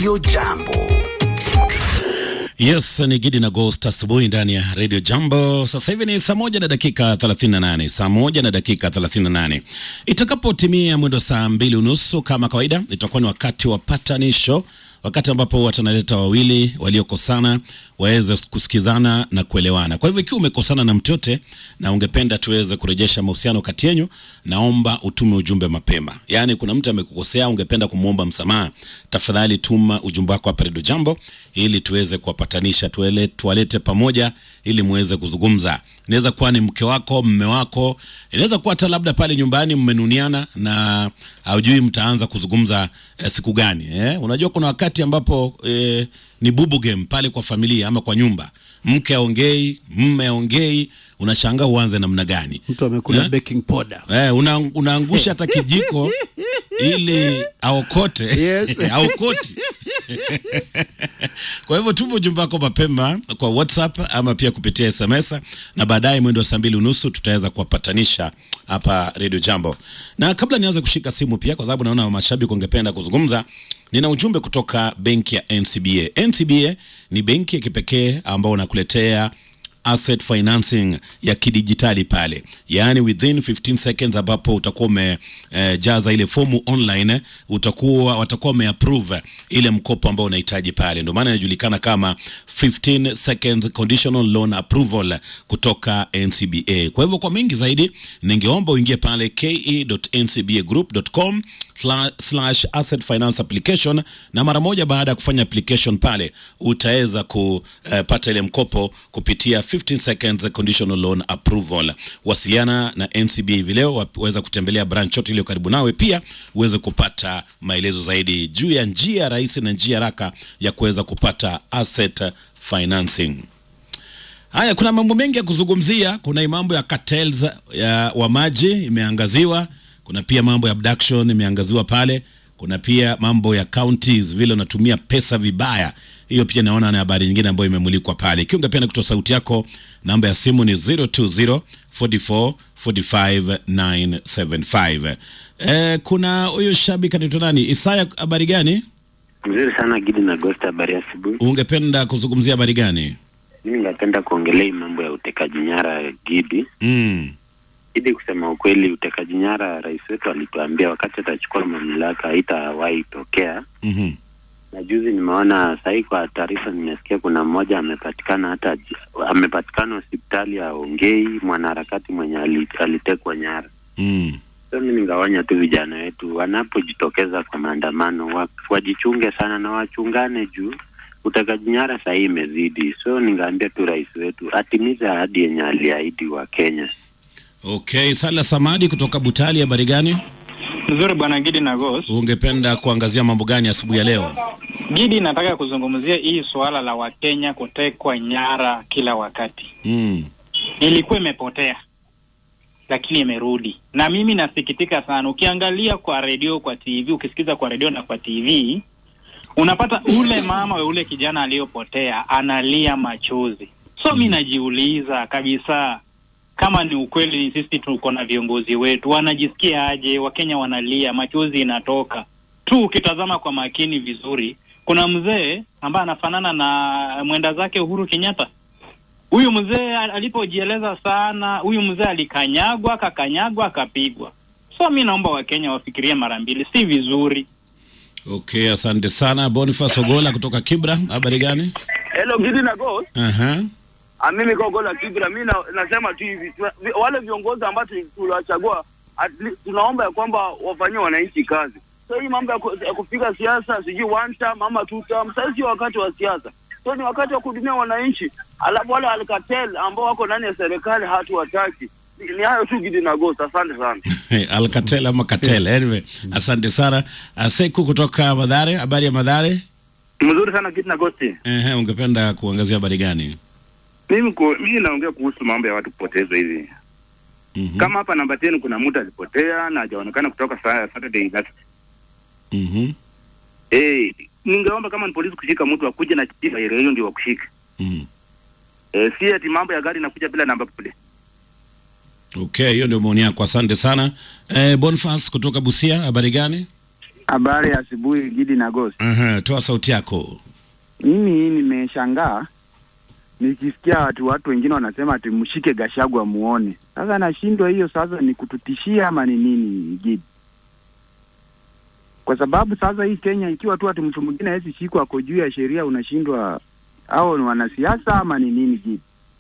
Radio Jambo. Yes, ni Gidi na Ghost asubuhi ndani ya Radio Jambo. Sasa hivi ni saa moja na dakika 38, saa moja na dakika 38. Itakapotimia mwendo saa mbili unusu kama kawaida, itakuwa ni wakati wa patanisho, wakati ambapo watanaleta wawili waliokosana waweze kusikizana na kuelewana. Kwa hivyo ikiwa umekosana na mtu yote na ungependa tuweze kurejesha mahusiano kati yenu, naomba utume ujumbe mapema. Yaani kuna mtu amekukosea, ungependa kumwomba msamaha, tafadhali tuma ujumbe wako hapa Radio Jambo ili tuweze kuwapatanisha, tuele, tuwalete pamoja ili muweze kuzungumza. Inaweza kuwa ni mke wako, mme wako, inaweza kuwa hata labda pale nyumbani mmenuniana na haujui mtaanza kuzungumza eh, siku gani eh? Unajua kuna wakati ambapo eh, ni bubu game pale kwa familia ama kwa nyumba, mke aongei, mme aongei, unashangaa uanze namna gani? mtu amekula Eh? baking powder Eh, una, unaangusha hata kijiko ili aokote Yes. aokoti. Kwa hivyo tuma ujumbe wako mapema kwa WhatsApp ama pia kupitia SMS, na baadaye mwendo wa saa mbili unusu tutaweza kuwapatanisha hapa Radio Jambo. Na kabla nianze kushika simu pia, kwa sababu naona mashabiki wangependa kuzungumza, nina ujumbe kutoka benki ya NCBA. NCBA ni benki ya kipekee ambao unakuletea asset financing ya kidijitali pale, yaani within 15 seconds, ambapo utakuwa umejaza ile fomu online, utakuwa watakuwa wameapprove ile mkopo ambao unahitaji pale. Ndio maana inajulikana kama 15 seconds conditional loan approval kutoka NCBA. Kwa hivyo kwa mengi zaidi, ningeomba uingie pale ke.ncbagroup.com slash asset finance application, na mara moja baada ya kufanya application pale utaweza kupata ile mkopo kupitia 15 seconds conditional loan approval. Wasiliana na NCBA hivi leo, waweza kutembelea branch yote iliyo karibu nawe, pia uweze kupata maelezo zaidi juu ya njia rahisi na njia haraka ya kuweza kupata asset financing. Haya, kuna mambo mengi ya kuzungumzia. Kuna hii mambo ya cartels ya wa maji imeangaziwa, kuna pia mambo ya abduction imeangaziwa pale, kuna pia mambo ya counties vile unatumia pesa vibaya. Hiyo pia naona na habari nyingine ambayo imemulikwa pale. Ikiwa ungependa kutoa sauti yako, namba ya simu ni 020 44 45 975. Eh, kuna huyu shabiki anaitwa nani? Isaya, habari gani? Mzuri sana Gidi na Gosta, habari ya asubuhi. Ungependa kuzungumzia habari gani? Mimi ningependa kuongelea hii mambo ya utekaji nyara Gidi. Mm. Gidi, kusema ukweli, utekaji nyara, rais wetu alituambia wakati atachukua mamlaka haitawahi tokea, Mhm. na juzi nimeona sahii kwa taarifa nimesikia kuna mmoja amepatikana hata amepatikana hospitali ya Ongei, mwanaharakati mwenye ali- alitekwa nyara. Mm. So mi ningaonya tu vijana wetu wanapojitokeza kwa maandamano wa, wajichunge sana na wachungane juu utekaji nyara sahii imezidi. So ningaambia tu rais wetu atimize ahadi yenye aliahidi wa Kenya. Okay, Sala Samadi kutoka Butali, habari gani? Nzuri bwana Gidi na Ghost. Ungependa kuangazia mambo gani asubuhi ya leo? Gidi, nataka kuzungumzia hii suala la Wakenya kutekwa nyara kila wakati. Mm. Ilikuwa imepotea lakini imerudi, na mimi nasikitika sana. Ukiangalia kwa redio, kwa TV, ukisikiza kwa redio na kwa TV, unapata ule mama wa ule kijana aliyopotea analia machozi. So mi najiuliza kabisa kama ni ukweli, ni sisi tuko na viongozi wetu, wanajisikia aje? Wakenya wanalia, machozi inatoka tu. Ukitazama kwa makini vizuri, kuna mzee ambaye anafanana na mwenda zake Uhuru Kenyatta. Huyu mzee al- alipojieleza sana, huyu mzee alikanyagwa, akakanyagwa, akapigwa. So mi naomba Wakenya wafikirie mara mbili, si vizuri. Okay, asante sana. Boniface Ogola kutoka Kibra, habari gani? Hello Gidi na Ghost. Aha. Ah, mimi kwa Gola Kibra, mimi na, nasema tu hivi tuna- vi- wale viongozi ambao tu- tuliwachagua at least tunaomba ya kwamba wafanyie wananchi kazi. So hii mambo ya, ku, ya kupiga siasa sijui one term ama two term, sasa sio wakati wa siasa. So ni wakati wa kuhudumia wananchi. Alafu wale alkatel ambao wako ndani ya serikali hatuwataki. Ni, ni hayo tu Gidi na Ghost. Asante sana. Alcatel ama Katel. Anyway, asante sana. Aseku kutoka Madhare, habari ya Madhare? Mzuri sana Gidi na Ghost. Ehe, ungependa kuangazia habari gani? Mimi ku, mimi naongea kuhusu mambo ya watu kupotezwa hivi. Mhm. Kama hapa namba 10 kuna mtu alipotea na hajaonekana kutoka saa Saturday last. Mhm. Eh, ningeomba kama ni polisi kushika mtu akuje na chipa ile hiyo ndio wakushika. Mhm. Eh, si ati mambo ya gari inakuja bila namba plate. Okay, hiyo ndio maoni yako. Asante sana. Eh, Boniface kutoka Busia, habari gani? Habari ya asubuhi Gidi na Ghost. Aha, toa sauti yako. Mimi nimeshangaa nikisikia watu watu wengine wanasema ati mshike Gashagwa muone. Sasa nashindwa hiyo sasa ni kututishia ama ni nini Gidi? Kwa sababu sasa hii Kenya ikiwa tu ati mtu mwingine hawezi shikwa ako juu ya sheria unashindwa au ni wanasiasa ama ni nini Gidi?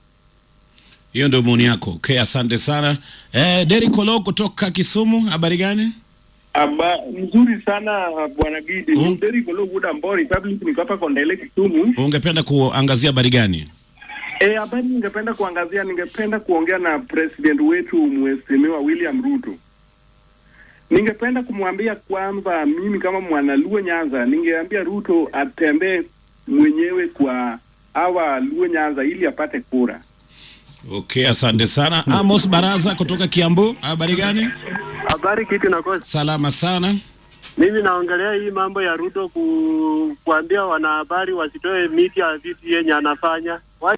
Hiyo ndio maoni yako. Okay, asante sana. Eh, Derek Olo kutoka Kisumu, habari gani? Aba, mzuri sana bwana Gidi. Mm. Ni Derrick Ologuda Mbori Public niko hapa Kondele Kisumu. Ungependa kuangazia habari gani? Eh, habari ningependa kuangazia, ningependa kuongea na president wetu mheshimiwa William Ruto. Ningependa kumwambia kwamba mimi kama mwanaluo Nyanza, ningeambia Ruto atembee mwenyewe kwa hawa Luo Nyanza ili apate kura. Okay, asante sana. Amos Baraza kutoka Kiambu, habari gani? Habari kitu na kosa. Salama sana. Mimi naongelea hii mambo ya Ruto ku, kuambia wanahabari wasitoe miti ya vitu yenye anafanya. Wa-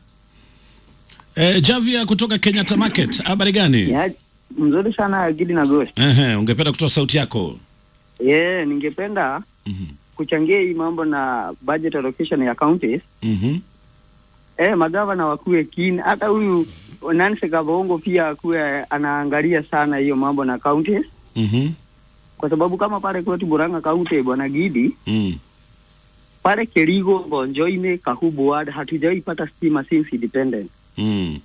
Eh, Javia kutoka Kenyatta Market, habari gani? Ya, mzuri sana Gidi na Ghost. Ehe, ungependa kutoa sauti yako? Yeah, ningependa Mhm. kuchangia hii mambo na budget allocation ya counties. Mhm. Eh, magavana wakuwe keen, hata huyu Nancy Kabongo pia akuwe anaangalia sana hiyo mambo na counties, Mhm. kwa sababu kama pale kwetu Buranga County, bwana Gidi, Mm. pale Kerigo, Bonjoine, Kahubu ward hatujawahi pata stima since independence. Mm.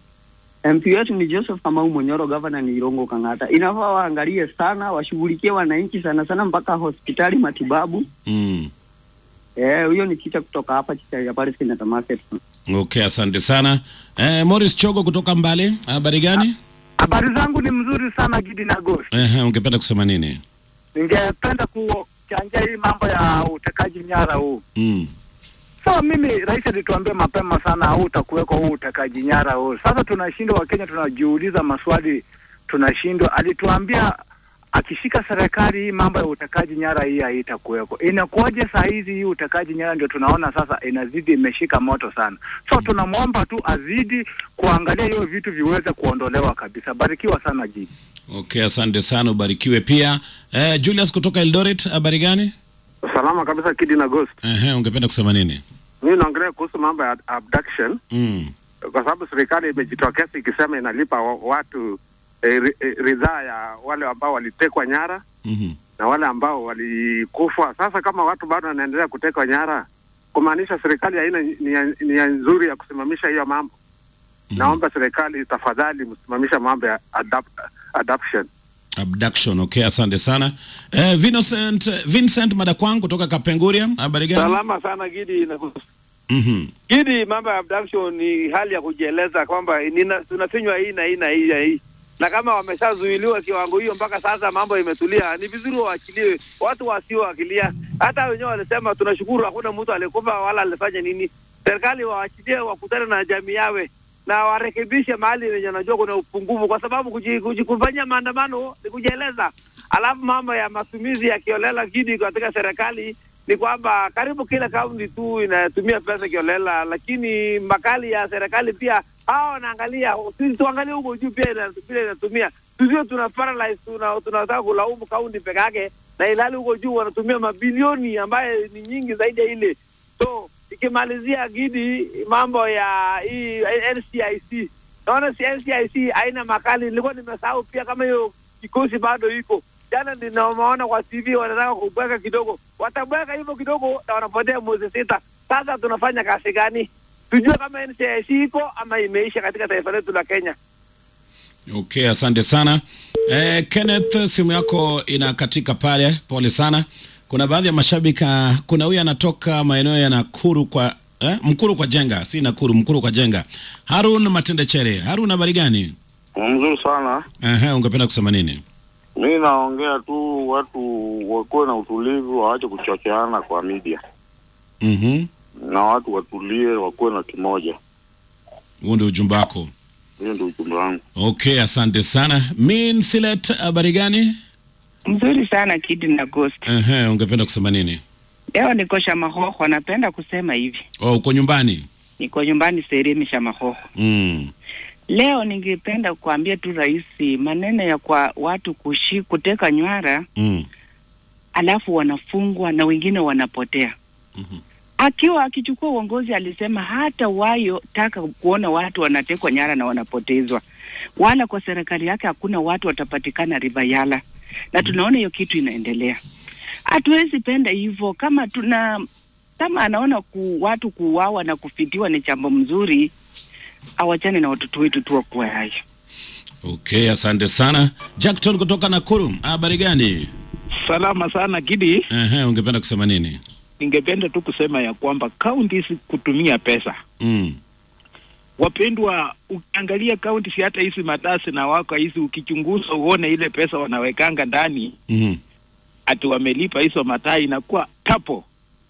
MP wetu ni Joseph Kamau Monyoro, gavana ni Irongo Kang'ata. Inafaa waangalie sana, washughulikie wananchi sana sana mpaka hospitali, matibabu. Mm. Eh, huyo ni chicha kutoka hapa chicha ya Paris Kenyatta Market. Okay, asante sana. Eh, Morris Chogo kutoka Mbale, habari gani? Habari zangu ni mzuri sana Gidi na Ghost. Ehe, ungependa kusema nini? Ningependa kuchangia hii mambo ya utekaji nyara huu. Mm. So mimi rais alituambia mapema sana huu utakuweko huu utekaji nyara huu. Sasa tunashindwa, Wakenya tunajiuliza maswali, tunashindwa. Alituambia akishika serikali hii mambo ya utekaji nyara hii haitakuweko. Inakuwaje saa hizi hii utekaji nyara ndio tunaona sasa inazidi imeshika moto sana. So tunamwomba tu azidi kuangalia hiyo vitu viweze kuondolewa kabisa. Barikiwa sana Gidi. Okay, asante sana, ubarikiwe pia. Eh, Julius kutoka Eldoret, habari gani? Salama kabisa Kidi na Ghost. Ehe, ungependa kusema nini? Mimi naongelea kuhusu mambo ya abduction Mm. kwa sababu serikali imejitokeza ikisema inalipa wa- watu eh, ri- eh, ridhaa ya wale ambao walitekwa nyara Mhm. na wale ambao walikufa. Sasa kama watu bado wanaendelea kutekwa nyara, kumaanisha serikali haina nia nia nzuri ya kusimamisha hiyo mambo. Naomba serikali tafadhali msimamisha mambo ya adapt, adoption. Abduction. Okay, asante sana. Eh, Vincent, Vincent Madakwang kutoka Kapenguria, habari gani? Salama sana Gidi na Mhm. Gidi, mambo ya abduction ni hali ya kujieleza kwamba nina- tunafinywa hii na hii na hii na hii, na kama wameshazuiliwa kiwango hiyo mpaka sasa mambo imetulia, ni vizuri waachiliwe watu wasioakilia. Hata wenyewe walisema tunashukuru, hakuna mtu alikufa wala alifanya nini. Serikali waachilie, wakutane na jamii yawe na warekebishe mahali wenye wanajua kuna upungufu, kwa sababu kuji- kuji- kufanyia maandamano ni kujieleza. Alafu mambo ya matumizi ya kiolela Gidi katika serikali ni kwamba karibu kila kaunti tu inatumia pesa kiolela, lakini makali ya serikali pia hao wanaangalia, sisi tuangalie huko juu pia ina- vile inatumia, tusio tuna paralyze, tuna tunataka kulaumu kaunti peke yake, na ilhali huko juu wanatumia mabilioni ambaye ni nyingi zaidi ya ile. So ikimalizia Gidi, mambo ya hii NCIC, naona si NCIC haina makali. Nilikuwa nimesahau pia kama hiyo kikosi bado iko jana ninawaona kwa TV wanataka kubweka kidogo, watabweka hivyo kidogo na wanapotea mwezi sita. Sasa tunafanya kazi gani? Tujue kama NCIC iko ama imeisha katika taifa letu la Kenya. Okay, asante sana. Eh, Kenneth, simu yako inakatika pale, pole sana. Kuna baadhi ya mashabiki, ah, kuna huyu anatoka maeneo ya Nakuru kwa eh, Mkuru kwa Jenga, si Nakuru, Mkuru kwa Jenga. Harun Matendechere. Harun, habari gani? Mzuri sana. Ehe, ungependa kusema nini? Mi naongea tu watu wakuwe na utulivu, waache kuchocheana kwa media, Mhm. na watu watulie, wakuwe na kimoja. Huo ndio ujumbe wako. Hiyo ndio ujumbe wangu. Okay, asante sana. Min Silet, habari gani? Mzuri sana Kidi na Ghost. Ehe, ungependa kusema nini? Leo niko Shamahoho, napenda kusema hivi, Oh, uko nyumbani? niko nyumbani Seremi Shamahoho. Mm. Leo ningependa kuambia tu rais, maneno ya kwa watu kushi, kuteka nywara Mm. alafu wanafungwa na wengine wanapotea. Akiwa akichukua uongozi alisema hata wayo taka kuona watu wanatekwa nyara na wanapotezwa, wala kwa serikali yake hakuna watu watapatikana Rivayala, na tunaona hiyo kitu inaendelea. Hatuwezi penda hivyo. Kama tuna kama anaona ku, watu kuuawa na kufitiwa ni jambo mzuri, awachane na watoto wetu tu wakuwa hayo. Okay, asante sana Jackton kutoka Nakuru. Habari gani? Salama sana Gidi. Ehe, ungependa kusema nini? Ningependa tu kusema ya kwamba kaunti kutumia pesa Mm. wapendwa, ukiangalia kaunti si hata hizi matasi na wako hizi, ukichunguza uone ile pesa wanawekanga ndani Mhm. ati wamelipa hizo mataa inakuwa tapo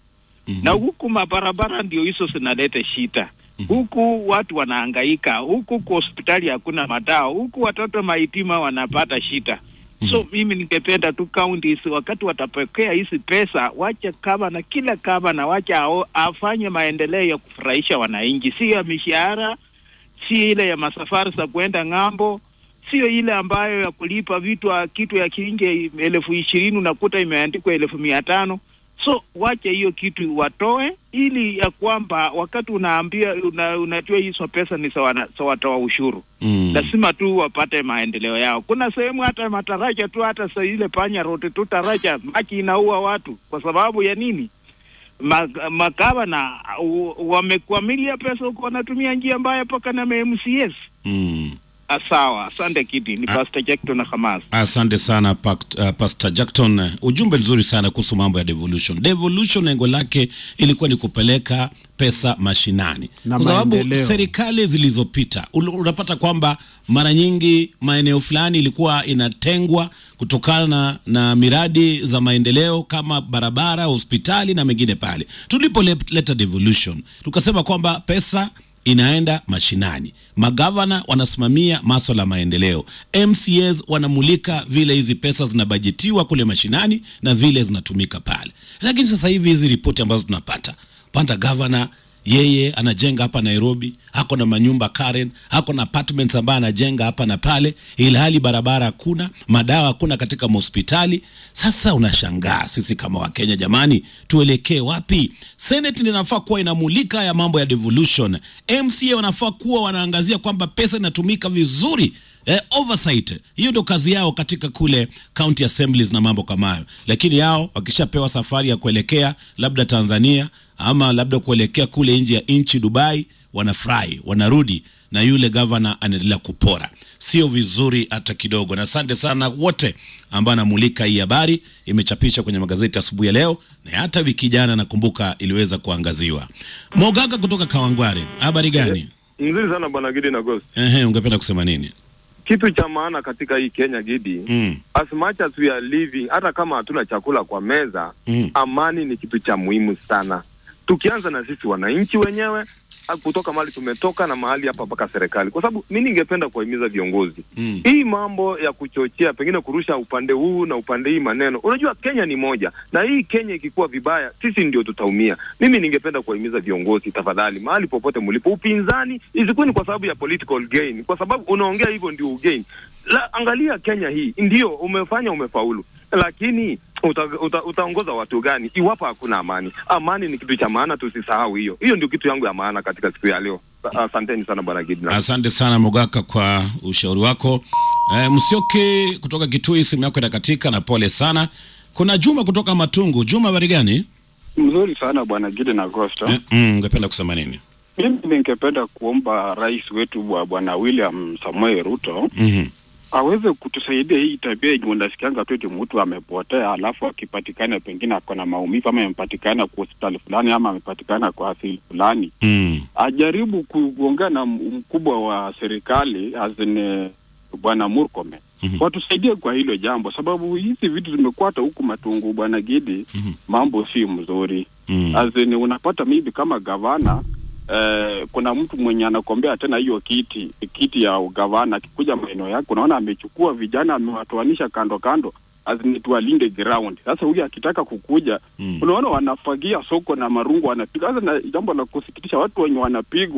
na huku mabarabara ndio hizo zinaleta shida huku watu wanahangaika, huku kwa hospitali hakuna madawa, huku watoto mahitima wanapata shida. So mimi ningependa tu counties wakati watapokea hizi pesa, wacha kama na kila kama na wacha ao, afanye maendeleo ya kufurahisha wananchi, si ya mishahara, si ile ya masafari za kwenda ng'ambo, sio ile ambayo ya kulipa vitu kitu ya kiinge elfu ishirini unakuta imeandikwa elfu mia tano so wache hiyo kitu watoe, ili ya kwamba wakati unaambia una, unajua hizo pesa ni sawa sa watoa ushuru Mm. lazima tu wapate maendeleo yao. Kuna sehemu hata mataraja tu, hata sa ile panya rote tu taraja maji inaua watu kwa sababu ya nini? Ma- Magavana u- wamekwamilia pesa huko, wanatumia njia mbaya mpaka na MCS. Mm. Ah, Sawa, asante Kidi, ni Pastor Jackton na Hamas. Asante sana Pact, uh, Pastor Jackton. Ujumbe nzuri sana kuhusu mambo ya devolution. Devolution lengo lake ilikuwa ni kupeleka pesa mashinani, Na kwa sababu maendeleo. serikali zilizopita ul- unapata kwamba mara nyingi maeneo fulani ilikuwa inatengwa kutokana na miradi za maendeleo kama barabara, hospitali na mengine pale. Tulipoleta devolution tukasema kwamba pesa inaenda mashinani, magavana wanasimamia maswala ya maendeleo, MCAs wanamulika vile hizi pesa zinabajetiwa kule mashinani na vile zinatumika pale. Lakini sasa hivi hizi ripoti ambazo tunapata panda gavana yeye anajenga hapa Nairobi, ako na manyumba Karen, ako na apartments ambayo anajenga hapa na pale, ilhali barabara hakuna, madawa hakuna katika mahospitali. Sasa unashangaa sisi kama Wakenya, jamani, tuelekee wapi? Senate inafaa kuwa inamulika ya mambo ya devolution, MCA wanafaa kuwa wanaangazia kwamba pesa inatumika vizuri eh, oversight hiyo ndio kazi yao katika kule county assemblies na mambo kama hayo, lakini yao wakishapewa safari ya kuelekea labda Tanzania ama labda kuelekea kule nje ya nchi Dubai, wanafurahi wanarudi, na yule gavana anaendelea kupora. Sio vizuri hata kidogo. Na asante sana wote ambao anamulika hii habari, imechapisha kwenye magazeti asubuhi ya leo, na hata wiki jana nakumbuka iliweza kuangaziwa. Mogaga kutoka Kawangware, habari gani? Mzuri sana bwana Gidi na Ghost. Ehe, ungependa kusema nini? Kitu cha maana katika hii Kenya Gidi, Mm. as much as we are living, hata kama hatuna chakula kwa meza, Mm. amani ni kitu cha muhimu sana. Tukianza na sisi wananchi wenyewe ah, kutoka mahali tumetoka na mahali hapa mpaka serikali, kwa sababu mi ningependa kuwahimiza viongozi Mm. hii mambo ya kuchochea pengine kurusha upande huu na upande hii maneno. Unajua Kenya ni moja, na hii Kenya ikikuwa vibaya, sisi ndio tutaumia. Mimi ningependa kuwahimiza viongozi, tafadhali, mahali popote mlipo, upinzani isikuwe ni kwa sababu ya political gain, kwa sababu unaongea hivyo ndio ugain. La, angalia Kenya hii, ndio umefanya, umefaulu, lakini uta, uta, utaongoza watu gani iwapo hakuna amani? Amani ni kitu cha maana, tusisahau hiyo. Hiyo ndio kitu yangu ya maana katika siku ya leo. Asanteni sana bwana Gidna. Asante sana Mogaka kwa ushauri wako. E, Msioki kutoka Kitui, simu yako inakatika na pole sana. Kuna Juma kutoka Matungu. Juma, habari gani? Mzuri sana bwana Gidi na Gosta. Eh, mm, ungependa kusema nini? Mimi ningependa kuomba rais wetu wa bwana William Samoei Ruto Mhm. aweze kutusaidia hii tabia yenye unasikianga tu eti mtu amepotea, alafu akipatikana pengine ako na maumivu ama amepatikana kwa hospitali fulani ama amepatikana kwa asili fulani, Mm. ajaribu ku- kuongea na m- mkubwa wa serikali azine bwana Murkomen watusaidie kwa hilo jambo, sababu hizi vitu zimekuwa hata huku Matungu bwana Gidi, mambo si mzuri Mm. azini unapata maybe kama gavana eh, kuna mtu mwenye anakombea tena hiyo kiti kiti ya ugavana, akikuja maeneo yake unaona amechukua vijana amewatoanisha kando kando azini tuwalinde ground. Sasa huyu akitaka kukuja unaona wanafagia soko na marungu wanapiga. Sasa na jambo la kusikitisha, watu wenye wanapigwa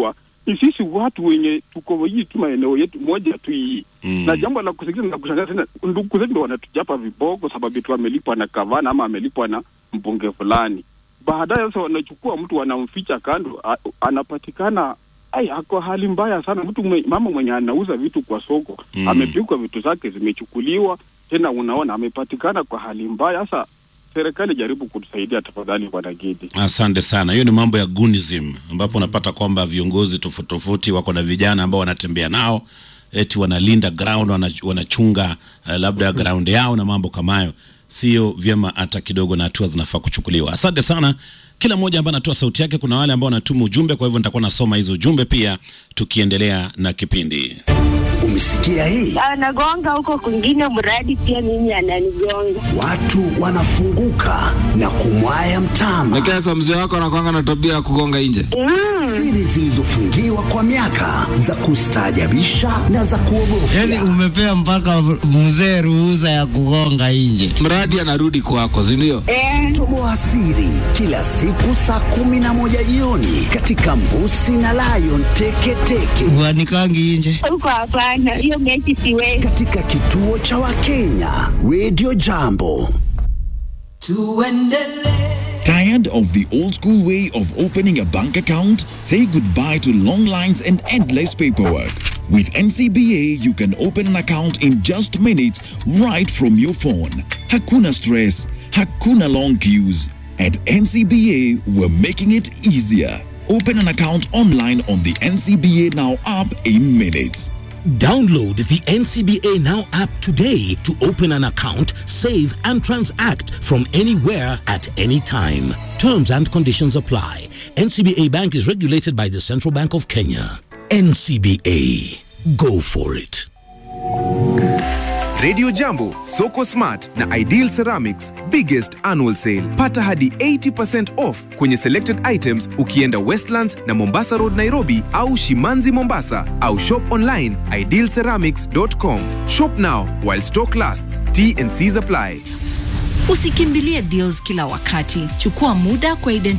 ni sisi watu wenye tuko hii tu maeneo yetu moja tu hii Mm. na jambo la kusikiza na kushangaza tena, ndugu zetu ndio wanatujapa viboko sababu tu amelipwa na gavana ama amelipwa na mbunge fulani. Baadaye sasa wanachukua mtu wanamficha kando, a, anapatikana ai, ako hali mbaya sana. Mtu mwe, mama mwenye anauza vitu kwa soko Mm. amepigwa, vitu zake zimechukuliwa, tena unaona amepatikana kwa hali mbaya. Sasa serikali jaribu kutusaidia tafadhali, bwana Gedi. Asante sana. Hiyo ni mambo ya gunism, ambapo unapata kwamba viongozi tofauti tofauti wako na vijana ambao wanatembea nao eti wanalinda ground, wana- wanachunga uh, labda ground yao na mambo kama hayo. Sio vyema hata kidogo, na hatua zinafaa kuchukuliwa. Asante sana kila mmoja ambaye anatoa sauti yake. Kuna wale ambao wanatuma ujumbe, kwa hivyo nitakuwa nasoma hizo ujumbe pia tukiendelea na kipindi. Umesikia hii? anagonga huko kwingine, mradi pia mimi ananigonga. Watu wanafunguka na kumwaya mtama. Lakini sasa mzee wako anakwanga na tabia ya kugonga nje. Siri zilizofungiwa kwa miaka za kustaajabisha na za kuogofya. Yaani umepea mpaka mzee ruhusa ya kugonga nje. Mradi anarudi kwako, si ndio? Toboa siri kila siku saa kumi na moja jioni katika Mbusi na Lion Teketeke Wanikangi nje. Huko hapana, hiyo mechi siwezi. katika kituo cha Wakenya Radio Jambo. Tired of the old school way of opening a bank account? Say goodbye to long lines and endless paperwork. With NCBA, you can open an account in just minutes right from your phone. Hakuna stress, hakuna long queues. At NCBA, we're making it easier. Open an account online on the NCBA Now app in minutes. Download the NCBA Now app today to open an account, save, and transact from anywhere at any time. Terms and conditions apply. NCBA Bank is regulated by the Central Bank of Kenya. NCBA. Go for it. Radio Jambo, Soko Smart na Ideal Ceramics biggest annual sale. Pata hadi 80% off kwenye selected items ukienda Westlands na Mombasa Road Nairobi au Shimanzi Mombasa au shop online idealceramics.com. Shop now while stock lasts. T and C's apply. Usikimbilie deals kila wakati. Chukua muda kwa